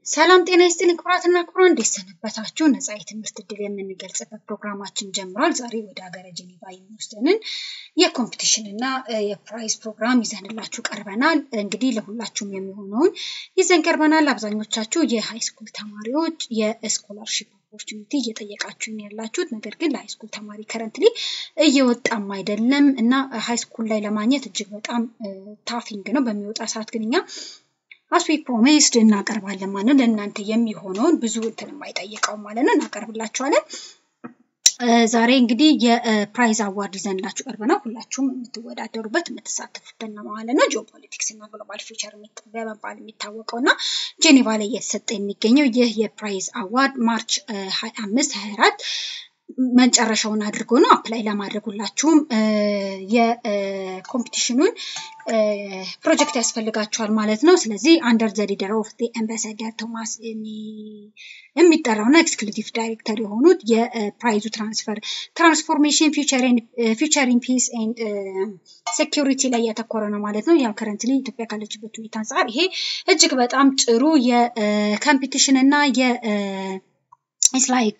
ሰላም ጤና ይስጥልኝ ክቡራትና ክቡራን፣ እንዴት ሰነበታችሁ? ነፃ የትምህርት እድል የምንገልጽበት ፕሮግራማችን ጀምሯል። ዛሬ ወደ ሀገረ ጀኔቫ የሚወስደንን የኮምፒቲሽን እና የፕራይዝ ፕሮግራም ይዘንላችሁ ቀርበናል። እንግዲህ ለሁላችሁም የሚሆነውን ይዘን ቀርበናል። አብዛኞቻችሁ የሃይስኩል ተማሪዎች የስኮላርሺፕ ኦፖርቹኒቲ እየጠየቃችሁኝ ያላችሁት ነገር ግን ለሃይስኩል ተማሪ ከረንትሊ እየወጣም አይደለም እና ሃይስኩል ላይ ለማግኘት እጅግ በጣም ታፊንግ ነው። በሚወጣ ሰዓት ግን እኛ አስዊ ፕሮሚስድ እናቀርባለን ማለት ነው። ለእናንተ የሚሆነውን ብዙ እንትን የማይጠይቀው ማለት ነው እናቀርብላችኋለን። ዛሬ እንግዲህ የፕራይዝ አዋርድ ይዘንላችሁ ቀርበናል። ሁላችሁም የምትወዳደሩበት የምትሳተፉበት ነው ማለት ነው። ጂኦፖለቲክስ እና ግሎባል ፊውቸር በመባል የሚታወቀው እና ጄኔቫ ላይ እየተሰጠ የሚገኘው ይህ የፕራይዝ አዋርድ ማርች ሀያ አምስት ሀያ አራት መጨረሻውን አድርጎ ነው አፕላይ ለማድረግ ሁላችሁም የኮምፒቲሽኑን ፕሮጀክት ያስፈልጋቸዋል ማለት ነው። ስለዚህ አንደር ዘ ሊደር ኦፍ አምባሳደር ቶማስ የሚጠራውና ኤክስክሉቲቭ ዳይሬክተር የሆኑት የፕራይዙ ትራንስፈር ትራንስፎርሜሽን ፊውቸሪንግ ፒስ ኤንድ ሴኪሪቲ ላይ ያተኮረ ነው ማለት ነው። ያው ከረንትሊ ኢትዮጵያ ካለችበት ሁኔታ አንጻር ይሄ እጅግ በጣም ጥሩ የኮምፒቲሽን እና የ ኢትስ ላይክ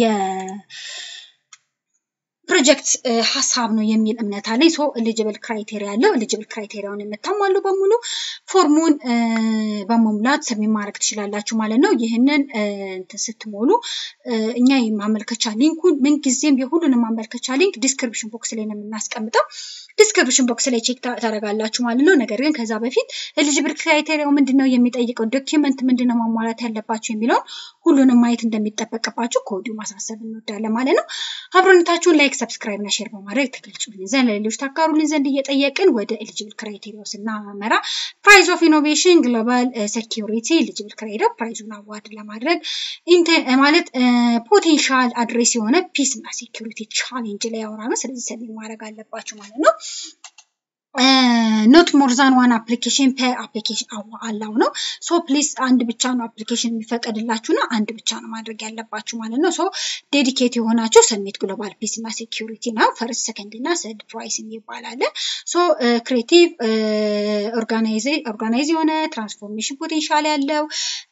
ፕሮጀክት ሀሳብ ነው የሚል እምነት አለኝ። ሶ ኤሊጅብል ክራይቴሪያ አለው። ኤሊጅብል ክራይቴሪያውን የምታሟሉ በሙሉ ፎርሙን በመሙላት ሰብሚት ማድረግ ትችላላችሁ ማለት ነው። ይህንን ስትሞሉ እኛ የማመልከቻ ሊንኩን ምንጊዜም የሁሉንም ማመልከቻ ሊንክ ዲስክሪፕሽን ቦክስ ላይ ነው የምናስቀምጠው። ዲስክሪፕሽን ቦክስ ላይ ቼክ ታደርጋላችሁ ማለት ነው። ነገር ግን ከዛ በፊት ኤሊጅብል ክራይቴሪያው ምንድን ነው የሚጠይቀው ዶኪመንት ምንድን ነው ማሟላት ያለባችሁ የሚለውን ሁሉንም ማየት እንደሚጠበቅባችሁ ከወዲሁ ማሳሰብ እንወዳለን ማለት ነው። አብሮነታችሁን ላይክ፣ ሰብስክራይብ እና ሼር በማድረግ ተገልጹልን ዘንድ ለሌሎች ታካሩልን ዘንድ እየጠየቅን ወደ ኤሊጅብል ክራይቴሪያው ስናመራ ፕራይዝ ኦፍ ኢኖቬሽን ግሎባል ሴኪሪቲ ኤሊጅብል ክራይቴሪያ ፕራይዙን አዋርድ ለማድረግ ማለት ፖቴንሻል አድሬስ የሆነ ፒስ እና ሴኪሪቲ ቻሌንጅ ላይ ያወራ ነው። ስለዚህ ሰሚ ማድረግ አለባችሁ ማለት ነው። ኖት ሞር ዛን ዋን አፕሊኬሽን ፐር አፕሊኬሽን አላው ነው። ሶ ፕሊስ አንድ ብቻ ነው አፕሊኬሽን የሚፈቀድላችሁ ነው። አንድ ብቻ ነው ማድረግ ያለባችሁ ማለት ነው። ሶ ዴዲኬት የሆናችሁ ሰሚት ግሎባል ፒስ እና ሴኪሪቲ ነው። ፈርስት ሰከንድ እና ሰርድ ፕራይስ ይባላል። ሶ ክሬቲቭ ኦርጋናይዝ የሆነ ትራንስፎርሜሽን ፖቴንሻል ያለው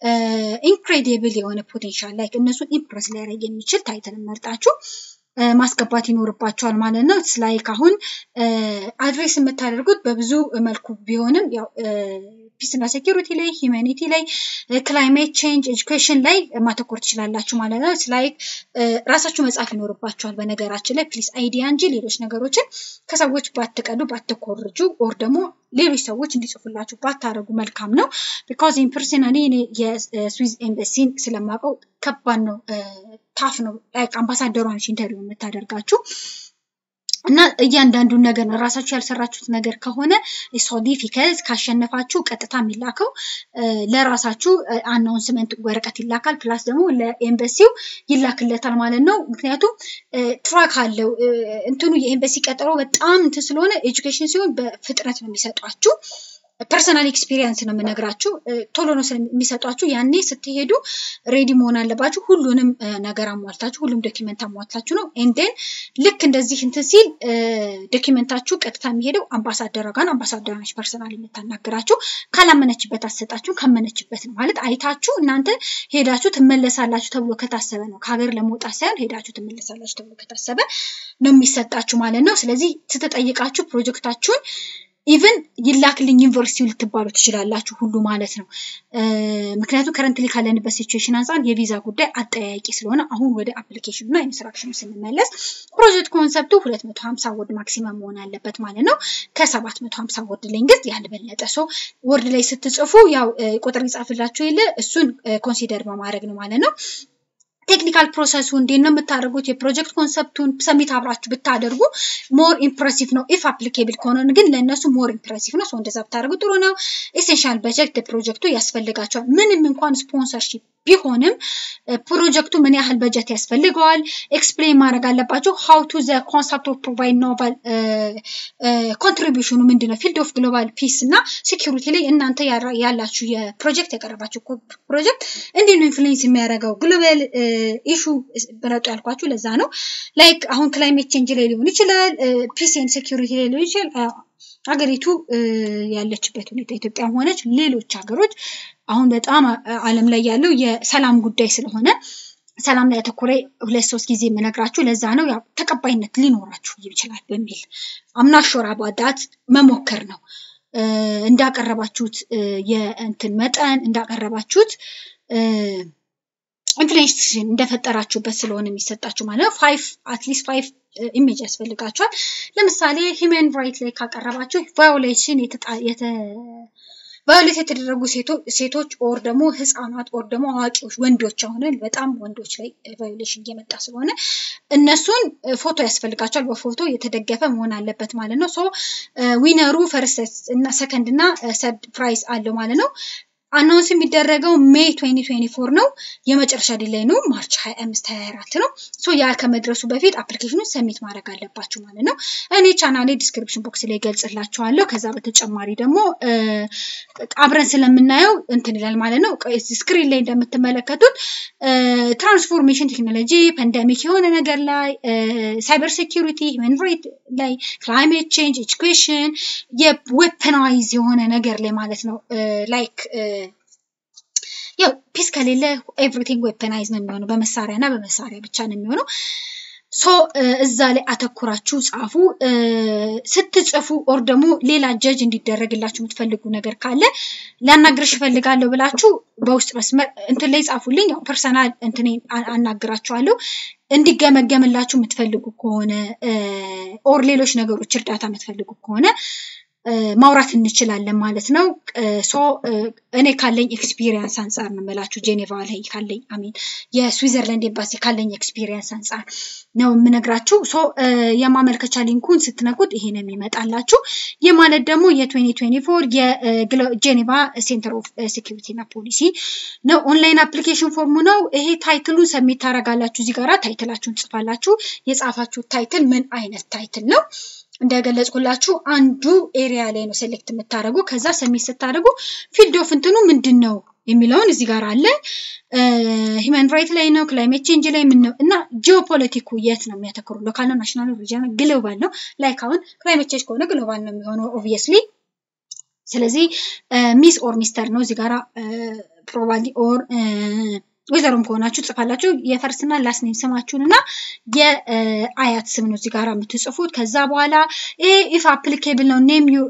ኢንክሬዲብል የሆነ ፖቴንሻል ላይ እነሱን ኢምፕረስ ሊያደርግ የሚችል ታይትል መርጣችሁ ማስገባት ይኖርባቸዋል ማለት ነው። ላይክ አሁን አድሬስ የምታደርጉት በብዙ መልኩ ቢሆንም ያው ፒስና ሴኪሪቲ ላይ፣ ሂውማኒቲ ላይ፣ ክላይሜት ቼንጅ፣ ኤጁኬሽን ላይ ማተኮር ትችላላችሁ ማለት ነው። ላይክ ራሳችሁ መጻፍ ይኖርባቸዋል። በነገራችን ላይ ፕሊስ አይዲያ እንጂ ሌሎች ነገሮችን ከሰዎች ባትቀዱ ባትኮርጁ፣ ኦር ደግሞ ሌሎች ሰዎች እንዲጽፉላችሁ ባታደርጉ መልካም ነው። ቢካዝ ኢን ፐርሰናሊ እኔ የስዊዝ ኤምበሲን ስለማውቀው ከባድ ነው፣ ታፍ ነው። ላይክ አምባሳደሯን ኢንተርቪው የምታደርጋችሁ እና እያንዳንዱን ነገር ነው ራሳችሁ ያልሰራችሁት ነገር ከሆነ ሶዲፊከዝ ካሸነፋችሁ ቀጥታ የሚላከው ለራሳችሁ አናውንስመንት ወረቀት ይላካል። ፕላስ ደግሞ ለኤምበሲው ይላክለታል ማለት ነው። ምክንያቱም ትራክ አለው እንትኑ የኤምበሲ ቀጠሮ በጣም እንትን ስለሆነ ኤጁኬሽን ሲሆን በፍጥነት ነው የሚሰጧችሁ። ፐርሰናል ኤክስፒሪየንስ ነው የምነግራችሁ። ቶሎ ነው የሚሰጧችሁ። ያኔ ስትሄዱ ሬዲ መሆን አለባችሁ። ሁሉንም ነገር አሟልታችሁ፣ ሁሉም ዶኪመንት አሟልታችሁ ነው ኤንዴን ልክ እንደዚህ እንትን ሲል ዶኪመንታችሁ ቀጥታ የሚሄደው አምባሳደሯ ጋር ነው። አምባሳደሯ ነች ፐርሰናል የምታናግራችሁ። ካላመነችበት አትሰጣችሁ፣ ካመነችበት ነው ማለት አይታችሁ እናንተ ሄዳችሁ ትመለሳላችሁ ተብሎ ከታሰበ ነው። ከሀገር ለመውጣት ሳይሆን ሄዳችሁ ትመለሳላችሁ ተብሎ ከታሰበ ነው የሚሰጣችሁ ማለት ነው። ስለዚህ ስትጠይቃችሁ ፕሮጀክታችሁን ኢቨን ይላክልኝ ዩኒቨርሲቲው ልትባሉ ትችላላችሁ ሁሉ ማለት ነው። ምክንያቱም ከረንትሊ ካለንበት ሲቹዌሽን አንጻር የቪዛ ጉዳይ አጠያያቂ ስለሆነ አሁን ወደ አፕሊኬሽኑ እና ኢንስትራክሽኑ ስንመለስ ፕሮጀክት ኮንሰፕቱ ሁለት መቶ ሀምሳ ወርድ ማክሲመም መሆን አለበት ማለት ነው። ከሰባት መቶ ሀምሳ ወርድ ሌንግዝ ያልበለጠ ሰው ወርድ ላይ ስትጽፉ ያው ቁጥር ይጻፍላችሁ የለ እሱን ኮንሲደር በማድረግ ነው ማለት ነው። ቴክኒካል ፕሮሰሱ እንዴት ነው የምታደርጉት? የፕሮጀክት ኮንሰፕቱን ሰሚት አብራችሁ ብታደርጉ ሞር ኢምፕሬሲቭ ነው። ኢፍ አፕሊኬብል ከሆነ ግን ለእነሱ ሞር ኢምፕሬሲቭ ነው። እንደዛ ብታደርጉ ጥሩ ነው። ኤሴንሻል በጀት ፕሮጀክቱ ያስፈልጋቸዋል። ምንም እንኳን ስፖንሰርሺፕ ቢሆንም ፕሮጀክቱ ምን ያህል በጀት ያስፈልገዋል ኤክስፕሌን ማድረግ አለባቸው። ሀው ቱ ዘ ኮንሰፕት ኦፍ ፕሮቫይድ ኖቫል ኮንትሪቢሽኑ ምንድን ነው? ፊልድ ኦፍ ግሎባል ፒስ እና ሴኪሪቲ ላይ እናንተ ያላችሁ የፕሮጀክት ያቀረባችሁ ፕሮጀክት እንዲህ ነው ኢንፍሉዌንስ የሚያደርገው ግሎባል ኢሹ ብረጡ ያልኳችሁ ለዛ ነው። ላይክ አሁን ክላይሜት ቼንጅ ላይ ሊሆን ይችላል፣ ፒስ ኤንድ ሴኪሪቲ ላይ ሊሆን ይችላል። ሀገሪቱ ያለችበት ሁኔታ ኢትዮጵያም ሆነች ሌሎች ሀገሮች አሁን በጣም ዓለም ላይ ያለው የሰላም ጉዳይ ስለሆነ ሰላም ላይ ያተኮረ ሁለት ሶስት ጊዜ የምነግራችሁ ለዛ ነው። ያው ተቀባይነት ሊኖራችሁ ይችላል በሚል አምናሾራ ባዳት መሞከር ነው። እንዳቀረባችሁት የእንትን መጠን እንዳቀረባችሁት ኢንፍሌሽን እንደፈጠራችሁበት ስለሆነ የሚሰጣችሁ ማለት ነው። ፋይቭ አትሊስት ፋይቭ ኢሜጅ ያስፈልጋችኋል። ለምሳሌ ሂውማን ራይት ላይ ካቀረባችሁ ቫዮሌሽን ቫዮሌት የተደረጉ ሴቶች ኦር ደግሞ ህፃናት ኦር ደግሞ አዋቂዎች ወንዶች አሁን በጣም ወንዶች ላይ ቫዮሌሽን እየመጣ ስለሆነ እነሱን ፎቶ ያስፈልጋቸዋል። በፎቶ የተደገፈ መሆን አለበት ማለት ነው። ሶ ዊነሩ ፈርስት እና ሰከንድ እና ሰርድ ፕራይስ አለው ማለት ነው። አናውንስ የሚደረገው ሜይ 2024 ነው። የመጨረሻ ዲላይ ነው ማርች 25 24 ነው። ሶ ያ ከመድረሱ በፊት አፕሊኬሽኑን ሰሚት ማድረግ አለባችሁ ማለት ነው። እኔ ቻናሌ ዲስክሪፕሽን ቦክስ ላይ ገልጽላችኋለሁ። ከዛ በተጨማሪ ደግሞ አብረን ስለምናየው እንትን ይላል ማለት ነው። ስክሪን ላይ እንደምትመለከቱት ትራንስፎርሜሽን ቴክኖሎጂ፣ ፓንደሚክ የሆነ ነገር ላይ ሳይበር ሴኪሪቲ፣ ሂውማን ራይት ላይ፣ ክላይሜት ቼንጅ፣ ኤጁኬሽን የዌፐናይዝ የሆነ ነገር ላይ ማለት ነው ላይክ ያው ፒስ ከሌለ ኤቭሪቲንግ ዌፐናይዝ ነው የሚሆነው። በመሳሪያ እና በመሳሪያ ብቻ ነው የሚሆነው። ሶ እዛ ላይ አተኩራችሁ ጻፉ። ስትጽፉ ኦር ደግሞ ሌላ ጀጅ እንዲደረግላችሁ የምትፈልጉ ነገር ካለ ሊያናግርሽ እፈልጋለሁ ብላችሁ በውስጥ መስመር እንትን ላይ ጻፉልኝ። ያው ፐርሰናል እንትን አናግራችኋለሁ። እንዲገመገምላችሁ የምትፈልጉ ከሆነ ኦር ሌሎች ነገሮች እርዳታ የምትፈልጉ ከሆነ ማውራት እንችላለን ማለት ነው። ሶ እኔ ካለኝ ኤክስፒሪየንስ አንጻር ነው የምላችሁ ጄኔቫ ላይ ካለኝ አሚን የስዊዘርላንድ ኤምባሲ ካለኝ ኤክስፒሪየንስ አንጻር ነው የምነግራችሁ። ሶ የማመልከቻ ሊንኩን ስትነኩት ይሄ ነው የሚመጣላችሁ። ይህ ማለት ደግሞ የ2024 የጄኔቫ ሴንተር ኦፍ ሴኪሪቲ እና ፖሊሲ ነው። ኦንላይን አፕሊኬሽን ፎርሙ ነው። ይሄ ታይትሉን ሰሚት ታደርጋላችሁ። እዚህ ጋራ ታይትላችሁን ጽፋላችሁ። የጻፋችሁ ታይትል ምን አይነት ታይትል ነው? እንደገለጽኩላችሁ አንዱ ኤሪያ ላይ ነው ሴሌክት የምታደርጉ። ከዛ ሰሚት ስታደርጉ ፊልድ ኦፍ እንትኑ ምንድን ነው የሚለውን እዚህ ጋር አለ። ሂውማን ራይት ላይ ነው፣ ክላይሜት ቼንጅ ላይ ምን ነው እና ጂኦፖለቲኩ የት ነው የሚያተክሩ? ሎካል ነው፣ ናሽናል ነው፣ ሪጂናል፣ ግሎባል ነው። ላይክ አሁን ክላይሜት ቼንጅ ከሆነ ግሎባል ነው የሚሆነው ኦብቪየስሊ። ስለዚህ ሚስ ኦር ሚስተር ነው እዚህ ጋራ ፕሮባብሊ ኦር ወይዘሮም ከሆናችሁ ጽፋላችሁ የፈርስና ላስት ኔም ስማችሁን እና የአያት ስም ነው እዚህ ጋር የምትጽፉት። ከዛ በኋላ ይሄ ኢፍ አፕሊኬብል ነው ኔም ዩ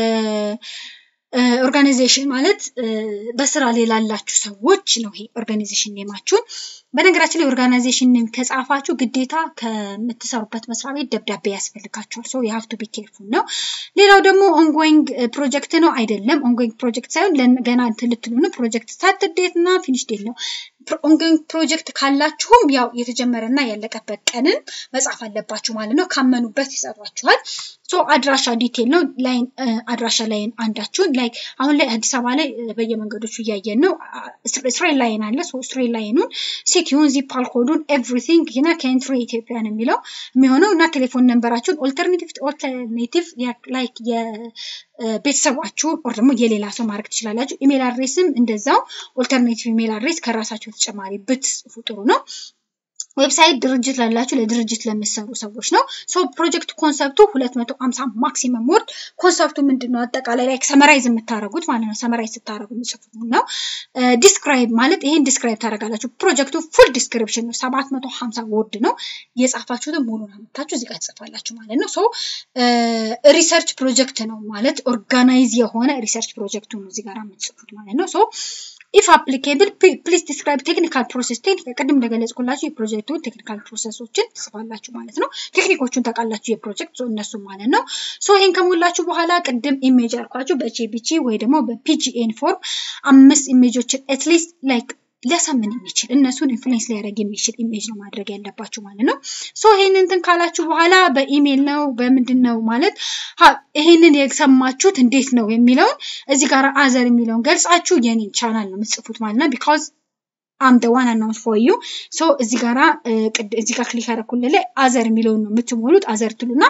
ኦርጋናይዜሽን ማለት በስራ ላይ ላላችሁ ሰዎች ነው ይሄ ኦርጋናይዜሽን ኔማችሁን። በነገራችን ላይ ኦርጋናይዜሽን ኔም ከጻፋችሁ ግዴታ ከምትሰሩበት መስሪያ ቤት ደብዳቤ ያስፈልጋችኋል። ሶ የሀፍ ቱ ቢ ኬርፉል ነው። ሌላው ደግሞ ኦንጎይንግ ፕሮጀክት ነው አይደለም። ኦንጎይንግ ፕሮጀክት ሳይሆን ገና እንትን ልትሉ ነው። ፕሮጀክት ስታርት ዴት እና ፊኒሽ ዴት ነው። ኦንጎይንግ ፕሮጀክት ካላችሁም ያው የተጀመረና ያለቀበት ቀንን መጻፍ አለባችሁ ማለት ነው። ካመኑበት ይሰጧችኋል። ሶ አድራሻ ዲቴል ነው። ላይን አድራሻ ላይን አንዳችሁን ላይክ አሁን ላይ አዲስ አበባ ላይ በየመንገዶቹ እያየን ነው። ስትሬት ላይን አለ። ሶ ስትሬት ላይኑን ሲቲውን ዚፓል ኮዱን ኤቭሪቲንግ ና ከኤንትሪ ኢትዮጵያ ነው የሚለው የሚሆነው እና ቴሌፎን ነንበራችሁን ኦልተርኔቲቭ ኦልተርኔቲቭ ላይክ የቤተሰባችሁን ኦር ደግሞ የሌላ ሰው ማድረግ ትችላላችሁ። ኢሜል አድሬስም እንደዛው ኦልተርኔቲቭ ኢሜል አድሬስ ከራሳቸው ተጨማሪ ብትጽፉ ጥሩ ነው። ዌብሳይት ድርጅት ላላችሁ ለድርጅት ለሚሰሩ ሰዎች ነው። ሶ ፕሮጀክት ኮንሰፕቱ ሁለት መቶ ሀምሳ ማክሲመም ወርድ ኮንሰፕቱ ምንድን ነው? አጠቃላይ ላይ ሰመራይዝ የምታደርጉት ማለት ነው። ሰመራይዝ ስታደርጉ የሚጽፉት ነው። ዲስክራይብ ማለት ይሄን ዲስክራይብ ታደርጋላችሁ። ፕሮጀክቱ ፉል ዲስክሪፕሽን ነው። ሰባት መቶ ሀምሳ ወርድ ነው። የጻፋችሁትን ሙሉን አምጥታችሁ እዚህ ጋር ትጽፋላችሁ ማለት ነው። ሶ ሪሰርች ፕሮጀክት ነው ማለት ኦርጋናይዝ የሆነ ሪሰርች ፕሮጀክቱ ነው እዚህ ጋር የምትጽፉት ማለት ነው። ሶ ኢፍ አፕሊኬብል ፕሊዝ ዲስክራይብ ቴክኒካል ፕሮሰስ ቅድም እንደገለጽኩላችሁ የፕሮጀክቱ ቴክኒካል ፕሮሰሶችን ትጽፋላችሁ ማለት ነው። ቴክኒኮቹን ታውቃላችሁ የፕሮጀክት እነሱ ማለት ነው። ሶ ይሄን ከሞላችሁ በኋላ ቅድም ኢሜጅ አልኳችሁ በጄቢጂ ወይ ደግሞ በፒጂኤን ፎርም አምስት ኢሜጆችን አትሊስት ላይክ ሊያሳምን የሚችል እነሱን ኢንፍሉዌንስ ሊያደርግ የሚችል ኢሜጅ ነው ማድረግ ያለባችሁ ማለት ነው። ሶ ይሄንን እንትን ካላችሁ በኋላ በኢሜል ነው በምንድን ነው ማለት ይሄንን የሰማችሁት እንዴት ነው የሚለውን እዚህ ጋር አዘር የሚለውን ገልጻችሁ የኔን ቻናል ነው የምትጽፉት ማለት ነው። ቢካዝ አም ደ ዋን አናውንስ ፎር ዩ ሶ እዚህ ጋራ እዚህ ጋር ክሊክ ያደረኩልህ ላይ አዘር የሚለውን ነው የምትሞሉት። አዘር ትሉና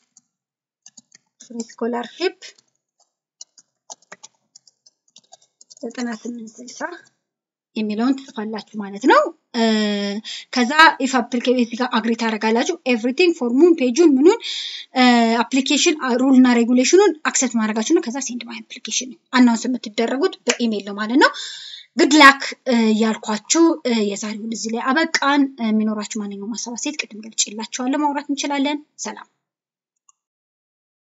ስኮላርሺፕ ዘጠና ስምንት ስልሳ የሚለውን ትጽፋላችሁ ማለት ነው። ከዛ ኢፍ አፕሊኬሽን ጋር አግሪ ታደርጋላችሁ። ኤቭሪቲንግ ፎርሙን፣ ፔጁን፣ ምኑን አፕሊኬሽን ሩል እና ሬጉሌሽኑን አክሰፕት ማድረጋችሁ ነው። ከዛ ሴንድ ማይ አፕሊኬሽን አናውንስ የምትደረጉት በኢሜይል ነው ማለት ነው። ግድ ላክ ያልኳችሁ የዛሬውን እዚህ ላይ አበቃን። የሚኖራችሁ ማንኛውም ሀሳብ አስተያየት ቅድም ገልጬላችኋለሁ ማውራት እንችላለን። ሰላም